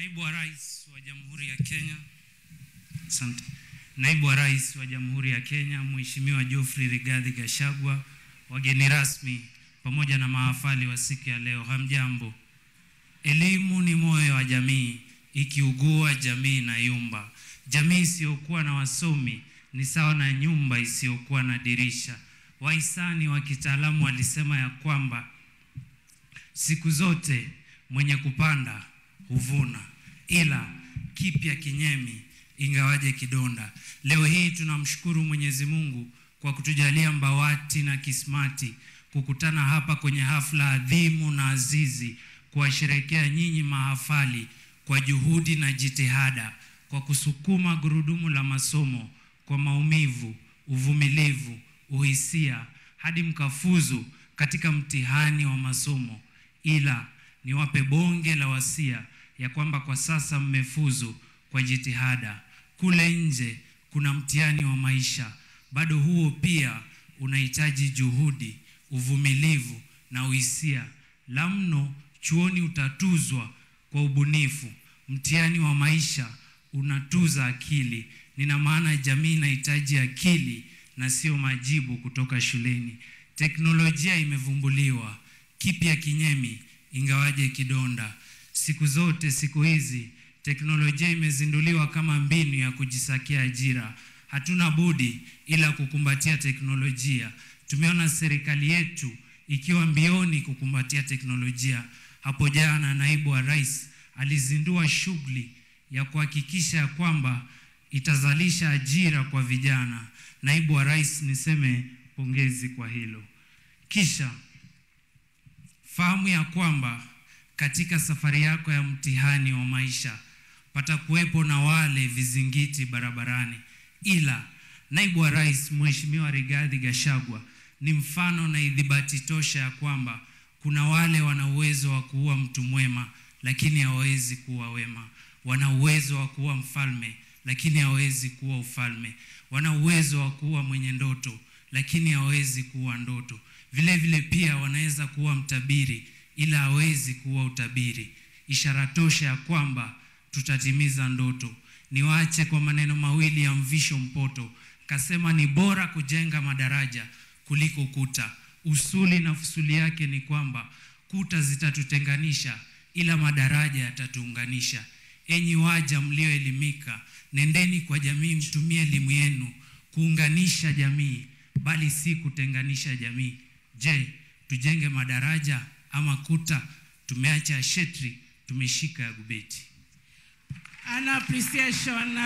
Naibu wa Rais wa Jamhuri ya Kenya. Asante. Naibu wa Rais wa Jamhuri ya Kenya, Mheshimiwa Geoffrey Rigathi Gachagua, wageni rasmi pamoja na mahafali wa siku ya leo, hamjambo. Elimu ni moyo wa jamii, ikiugua jamii na yumba. Jamii isiyokuwa na wasomi ni sawa na nyumba isiyokuwa na dirisha. Wahisani wa kitaalamu walisema ya kwamba siku zote mwenye kupanda huvuna, ila kipya kinyemi ingawaje kidonda. Leo hii tunamshukuru Mwenyezi Mungu kwa kutujalia Mbawati na Kismati kukutana hapa kwenye hafla adhimu na azizi kuwasherekea nyinyi mahafali kwa juhudi na jitihada, kwa kusukuma gurudumu la masomo kwa maumivu, uvumilivu, uhisia hadi mkafuzu katika mtihani wa masomo. Ila niwape bonge la wasia ya kwamba kwa sasa mmefuzu kwa jitihada. Kule nje kuna mtihani wa maisha, bado huo pia unahitaji juhudi, uvumilivu na uhisia. La mno chuoni utatuzwa kwa ubunifu. Mtihani wa maisha unatuza akili. Nina maana jamii inahitaji akili na sio majibu kutoka shuleni. Teknolojia imevumbuliwa, kipya kinyemi ingawaje kidonda. Siku zote siku hizi teknolojia imezinduliwa kama mbinu ya kujisakia ajira. Hatuna budi ila kukumbatia teknolojia. Tumeona serikali yetu ikiwa mbioni kukumbatia teknolojia. Hapo jana naibu wa rais alizindua shughuli ya kuhakikisha ya kwamba itazalisha ajira kwa vijana. Naibu wa rais, niseme pongezi kwa hilo. Kisha fahamu ya kwamba katika safari yako ya mtihani wa maisha patakuwepo na wale vizingiti barabarani, ila naibu wa rais Mheshimiwa Rigathi Gachagua ni mfano na idhibati tosha ya kwamba kuna wale wana uwezo wa kuua mtu mwema, lakini hawawezi kuwa wema. Wana uwezo wa kuwa mfalme, lakini hawawezi kuwa ufalme. Wana uwezo wa kuwa mwenye ndoto, lakini hawawezi kuwa ndoto. Vile vile pia wanaweza kuwa mtabiri, ila hawezi kuwa utabiri. Ishara tosha ya kwamba tutatimiza ndoto. Niwaache kwa maneno mawili ya Mvisho Mpoto, kasema ni bora kujenga madaraja kuliko kuta. Usuli na fusuli yake ni kwamba kuta zitatutenganisha, ila madaraja yatatuunganisha. Enyi waja mlioelimika, nendeni kwa jamii, mtumie elimu yenu kuunganisha jamii, bali si kutenganisha jamii. Je, tujenge madaraja ama kuta? Tumeacha shetri, tumeshika ya gubeti. An appreciation